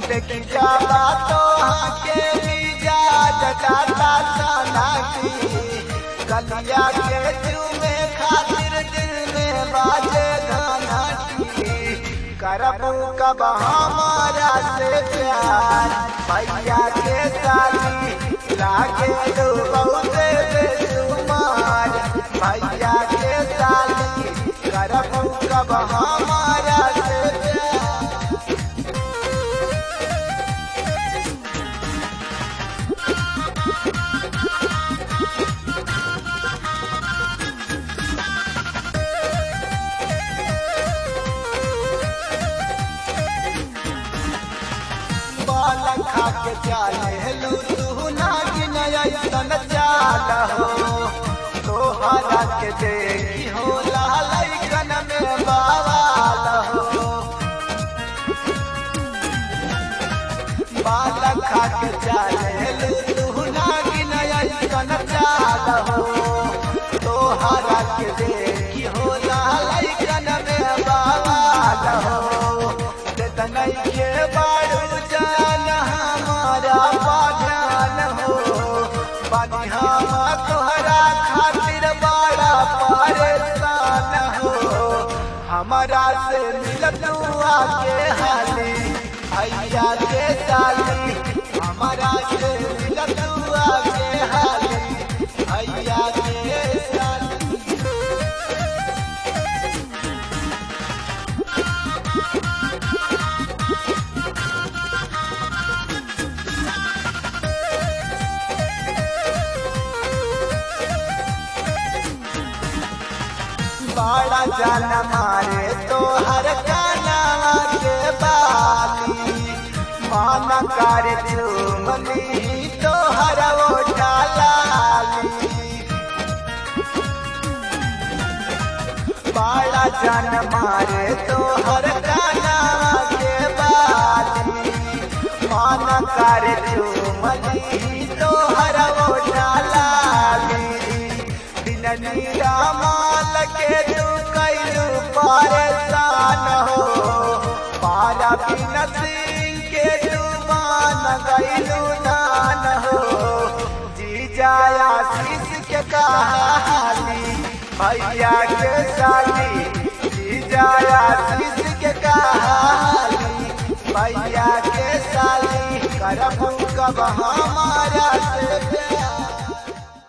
देखी जावा तो के मिजाज डाटा साना की कलिया के चूमे खातिर दिल में बाजे गाना की करबू कब हमारा से प्यार भैया के साथी लागे दो बहुते बेसुमार भैया के साथी करबू कब हमारा से प्यार बाल खा के चाले लू तू नागिन ऐसन चाल हो तोहरा के देखी हो लालकन में बावाल हो बाल खा के चाले लू तू नागिन ऐसन चाल हो तोहरा के देखी हो लालकन में बावाल हो तनई के बाड़ू जान हमारा पाठान हो बनी हम तोहरा खातिर बड़ा परेशान हो हमारा से मिलतू आके हाली भैया के साली हमारा से मिलतू आके हाली भैया के साली बड़ा जान मारे तो हर कानावा के बाली माना कर चुमली तो हर ओठा लाली बड़ा जान मारे तो हर कानावा के बाली माना कर चुमली तो हर ओठा लाली दिन नीरा माल के तू कैलू परेशान हो पारा बिन सिंह के तू मान गैलू दान हो जी जाया शीश के कहाली भैया के साली जी जाया शीश के कहाली भैया के साली करबू कब हमारा से